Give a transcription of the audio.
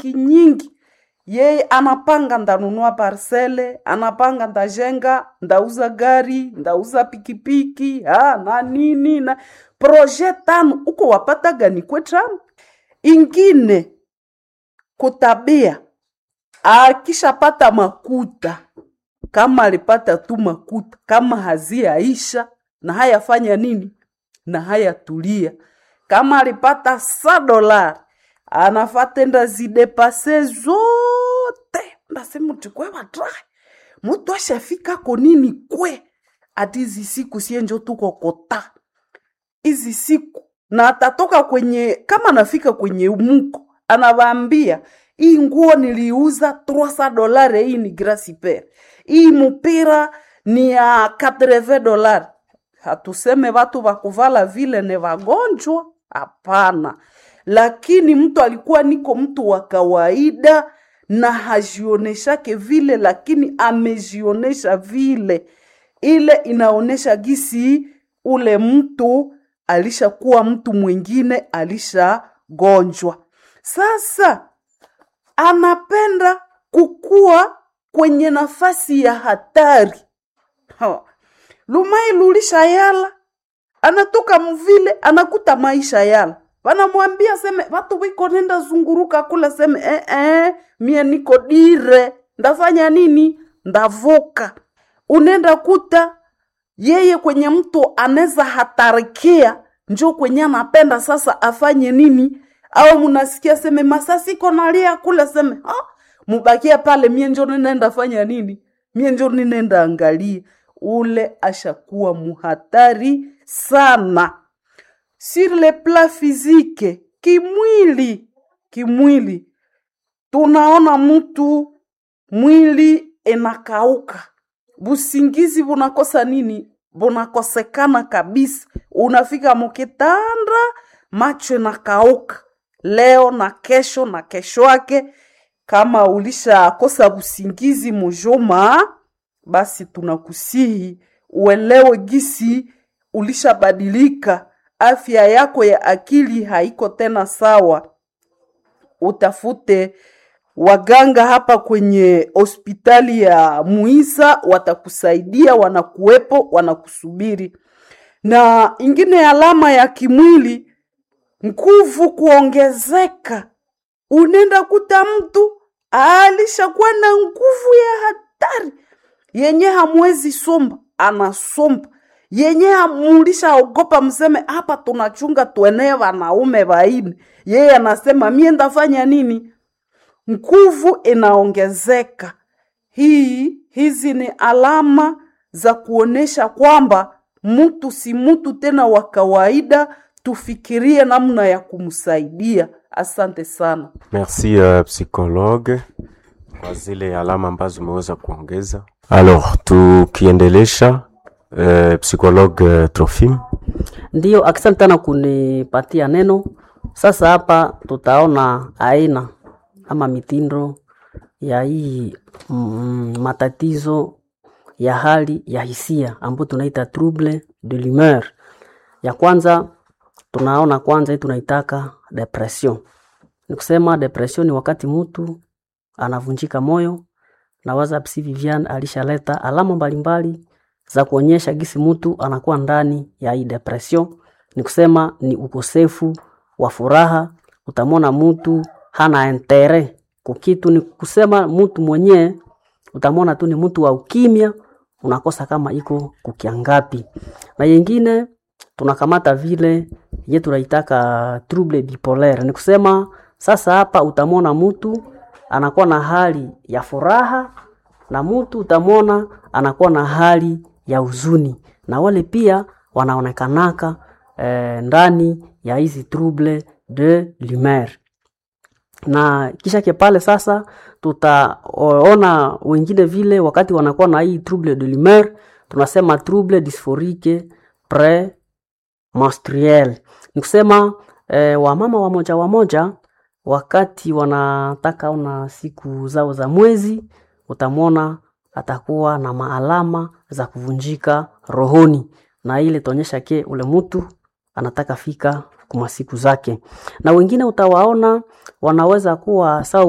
nyingi nyingi yeye anapanga ndanunua parcele, anapanga ndajenga, ndauza gari, ndauza pikipiki ha, na nini na proje tano uko wapata gani kwetram ingine kutabia akishapata makuta kama alipata tu makuta kama haziaisha na hayafanya nini na hayatulia kama alipata sa dolari anafatenda zidepase zote ndasema uti kwe watrai mutu ashafika ko nini kwe ati hizi siku sienjo tuko kota hizi siku na atatoka kwenye kama anafika kwenye muko anavaambia hii nguo niliuza 300 dolari hii ni grasiper hii mupira ni ya 80 dolari hatuseme watu wakuvala vile ni wagonjwa hapana lakini mtu alikuwa niko mtu wa kawaida na hajioneshake vile lakini amejionesha vile ile inaonesha gisi ule mtu alishakuwa mtu mwingine alishagonjwa sasa anapenda kukua kwenye nafasi ya hatari ha. lumai lulisha yala anatoka mvile anakuta maisha yala wanamwambia seme watu wiko nenda zunguruka kula seme eh, eh, mie niko dire ndafanya nini ndavuka unenda kuta yeye kwenye mtu anaweza hatarikia njo kwenye anapenda sasa afanye nini au munasikia seme masasiko nalia kula seme ha? mubakia pale mie njo ninaenda fanya nini mie njo ninaenda angalia ule ashakuwa muhatari sana sur le plan physique kimwili kimwili tunaona mtu mwili inakauka busingizi bunakosa nini bunakosekana kabisa unafika mukitanda macho inakauka leo na kesho na kesho yake kama ulishakosa busingizi mujuma basi tunakusihi uelewe gisi ulishabadilika afya yako ya akili haiko tena sawa utafute waganga hapa kwenye hospitali ya muisa watakusaidia wanakuwepo wanakusubiri na ingine alama ya kimwili nguvu kuongezeka unenda kuta mtu alishakuwa na nguvu ya hatari yenye hamwezi somba anasomba yenye hamulishaogopa mseme hapa tunachunga tuenee wanaume waine yeye anasema mie ndafanya nini nguvu inaongezeka hii hizi ni alama za kuonesha kwamba mtu si mtu tena wa kawaida tufikirie namna ya kumsaidia asante sana Merci uh, psychologue kwa zile alama ambazo umeweza kuongeza. Alors tukiendelesha uh, psychologue uh, Trofim. Ndiyo, asante sana kunipatia neno. Sasa hapa tutaona aina ama mitindo ya hii mm, matatizo ya hali ya hisia ambayo tunaita trouble de l'humeur. Ya kwanza tunaona kwanza hii tunaitaka depression. Ni kusema depression ni wakati mtu anavunjika moyo, na waza Psi Vivian alishaleta alama mbalimbali za kuonyesha gisi mtu anakuwa ndani ya hii depression. Ni kusema ni ukosefu wa furaha, utamwona mtu hana entere kukitu, ni kusema mtu mwenyewe utamwona tu ni mtu wa ukimya, unakosa kama iko kukiangapi. Na yengine tunakamata vile ye tunaitaka trouble bipolaire, ni kusema sasa hapa utamwona mtu anakuwa na hali ya furaha na mtu utamwona anakuwa na hali ya huzuni, na wale pia wanaonekanaka eh, ndani ya hizi trouble de l'humeur na kisha ke pale sasa tutaona wengine vile wakati wanakuwa na hii trouble de l'humeur tunasema trouble dysphorique pre menstruel ni kusema eh, wamama wamoja wamoja wakati wanataka ona siku zao za mwezi utamwona atakuwa na maalama za kuvunjika rohoni na ile taonyesha ke ule mtu anataka fika kuma siku zake na wengine utawaona wanaweza kuwa sawa